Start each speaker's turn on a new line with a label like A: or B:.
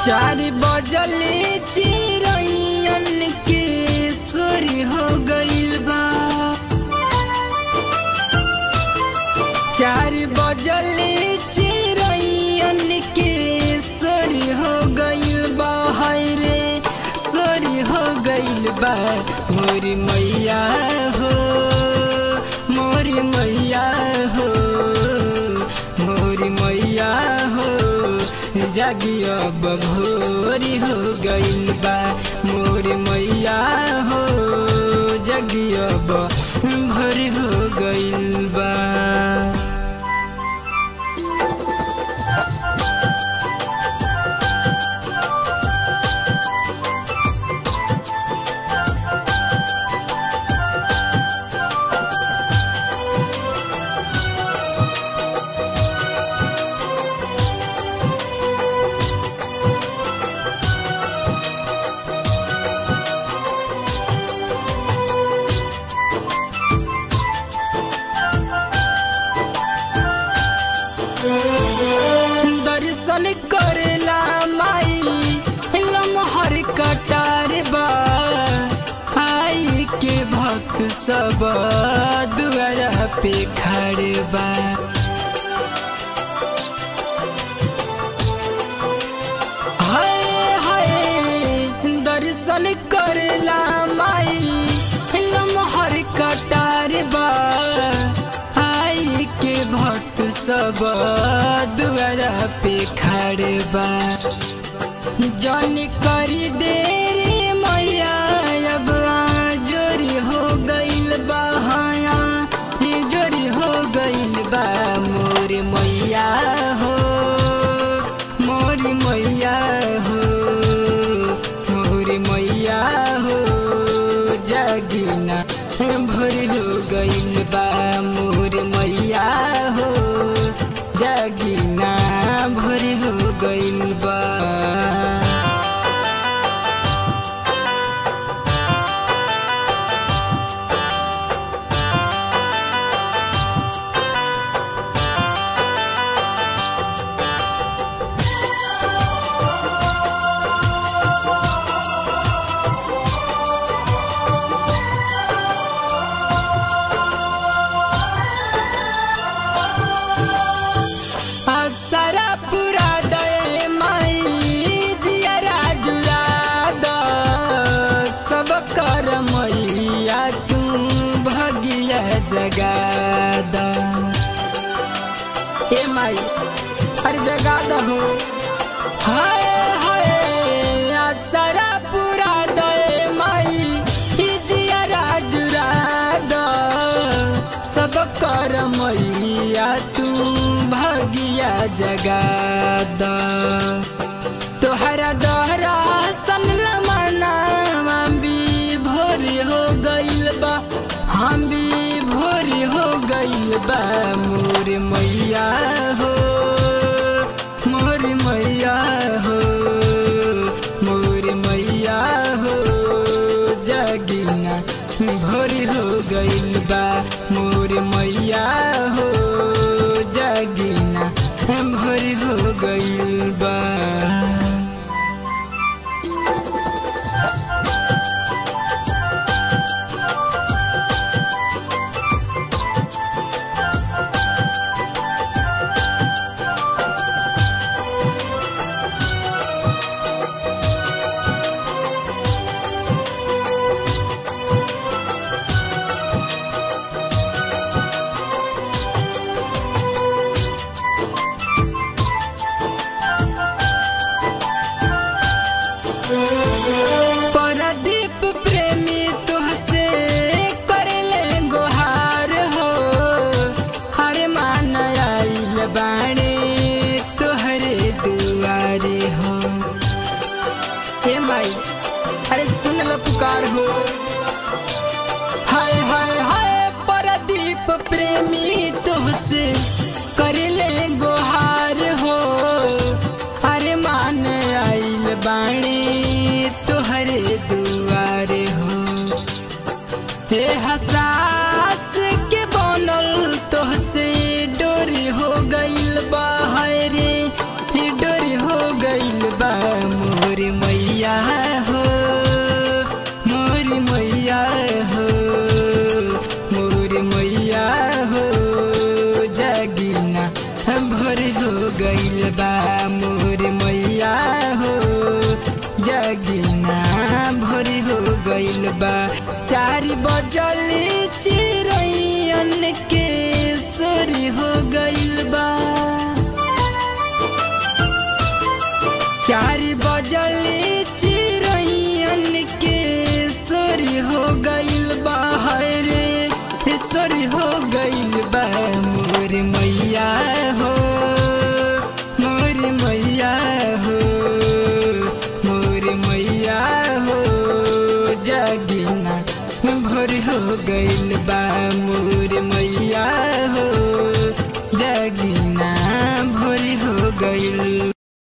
A: चार बजले चिरैयन के सोरी हो गइल बा चार बजले चिरैयन के सोरी हो गइल बा हाय रे सोरी हो गइल बा मोरी मैया हो मोरी मैया हो मोरी मैया हो जागी अब भोरी हो गइल बा मोर मैया हो जागी अब भोरी हो गइल बा दर्शन करेला माई लमहर कटार बा आई के भक्त सब दुआरा पे खड़े बा हाय हाय दर्शन करेला माई लमहर कटार बा आई के भक्त सब दुआरा पे खड़े बा जन करी देरी मैया अब जोरी हो गइल बा हाया जोरी हो गइल बा मोर मैया हो मोर मैया हो मोर मैया हो जागिना भोर हो गइल बा मोर मैया हो जागिना भोर हो गइल बा असरा पूरा दे माई जियरा जुरा द सब कर मैया तू भगिया जगा द हे माई हर जगा द हो हाय हाय असरा पूरा दे माई जियरा जुरा द सब कर मैया तू भगिया जगा द तोहरा दहरा सन मना हम भी भोर हो गइल बा हम भी भोर हो गइल बा मोर मैया हो मोर मैया हो मोर मैया हो जगिना भोर हो गइल बा मोर मैया हो जगिना भोर हो गइल बा परदीप प्रेमी तुहसे करले गोहार हो हर मान आइल बाणे तोहरे दुआरे हो हे माई अरे सुन लो पुकार हो हाय हाय हाय परदीप प्रेमी तुहसे करले गोहार हो अरे मान आइल बाणे तोहरे दुआरे हो हे हसास के बनल तोहसे डोरी हो गइल बा हाय रे डोरी हो गइल बा गइल बा मोर मैया हो जगिना भोरी हो गइल बा चार बजल चिरैयन के सोरी हो गइल बा चार बजल चिरैयन के सोरी हो गइल बा रे सोरी हो गइल बा मोर मैया हो मोर मैया हो मोर मैया हो जगिना भोर हो गइल बा मोर मैया हो जगिना भोर हो गइल